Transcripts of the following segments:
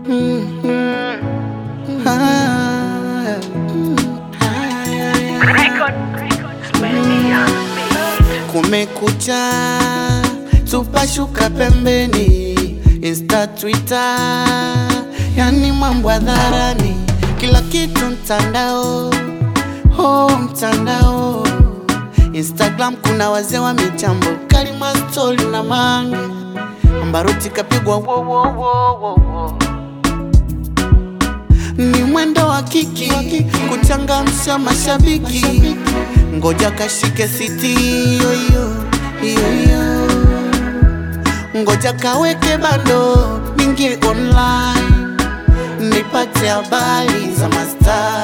Kumekucha, tupashuka pembeni, Insta, Twitter, yani mambo hadharani, kila kitu mtandao, oh mtandao. Instagram kuna wazee wa mitambo, Karima stori na mange, Ambaruti kapigwa wo wo wo wo wo. Ni mwendo wa kiki kuchangamsha mashabiki, ngoja kashike siti hiyo hiyo hiyo hiyo, ngoja kaweke bando ningie online nipate habari za mastaa,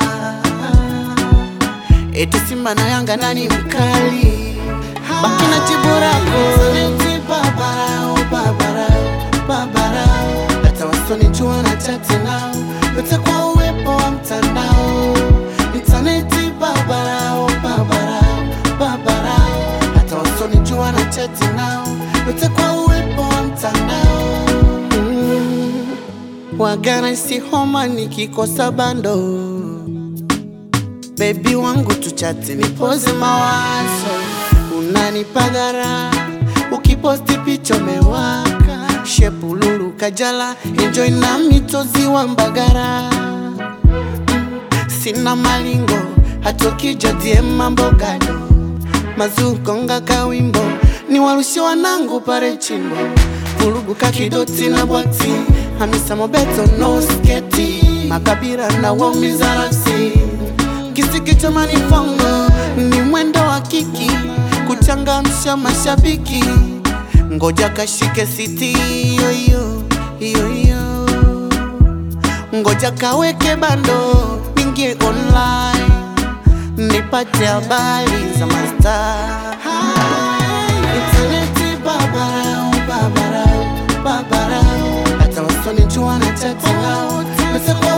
eti Simba na Yanga nani mkali, baki na jibu lako Eti babarao, babarao, babarao, hata wasonijua na chati nao yote kwa uwepo wa mtandao intaneti, babarao, babarao, babarao, hata wasonijua na chati nao yote kwa uwepo wa mtandao mm. Wagana si homa nikikosa bando, bebi wangu tuchati nipoze mawazo, unanipadhara ukiposti picha umewaka shepululu kajala enjoy na mitozi wa Mbagara Mm, sina malingo hatokija die mambo gado mazukonga kawimbo ni warushi wanangu pare chimbo vurugu kakidoti na bwati hamisa mobeto no sketi makabira na waumiza rasi kisiki cha manifongo ni mwendo wa kiki kuchangamsha mashabiki ngoja kashike siti hiyo hiyo hiyo hiyo, ngoja kaweke bando ningie online nipate habari za mastaa. Intaneti babarao, babarao, babarao, hata wasonijua na chati nao yote kwa